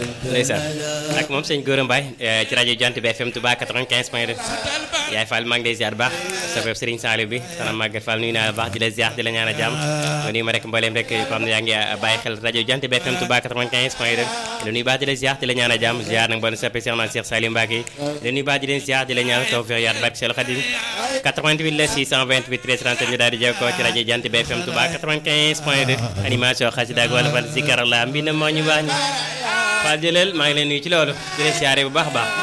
ndeysaan ak moom sëñ Gora Mbaye ci rajo Jant bi FM Touba 95 point 2 yaay Fall maa ngi lay ziar baax sa fépp Serigne Saliou bi sana Maguette Fall nuyu naa la baax di la ziar di la ñaan a jàmm nga nuyu ma rek mbooleem rek ko xam ne yaa ngi bàyyi xel rajo Jant bi FM Touba 95 point 2 di la nuyu baax di la ziar di la ñaan a jàmm ziar nag bon soppe Cheikh na Cheikh Saliou Mbacké di la nuyu baax di leen ziar di la ñaan tawfiq yaat barke Cheikh Khadim 88 la 628 13 30 ñu daal di jokkoo ci rajo Jant bi FM Touba 95 point 2 animation xasida ak wala fal zikar la mbi na moo ñu baax ñi Fall jëleel maa ngi leen nuyu ci loolu di leen siyaare bu baax a baax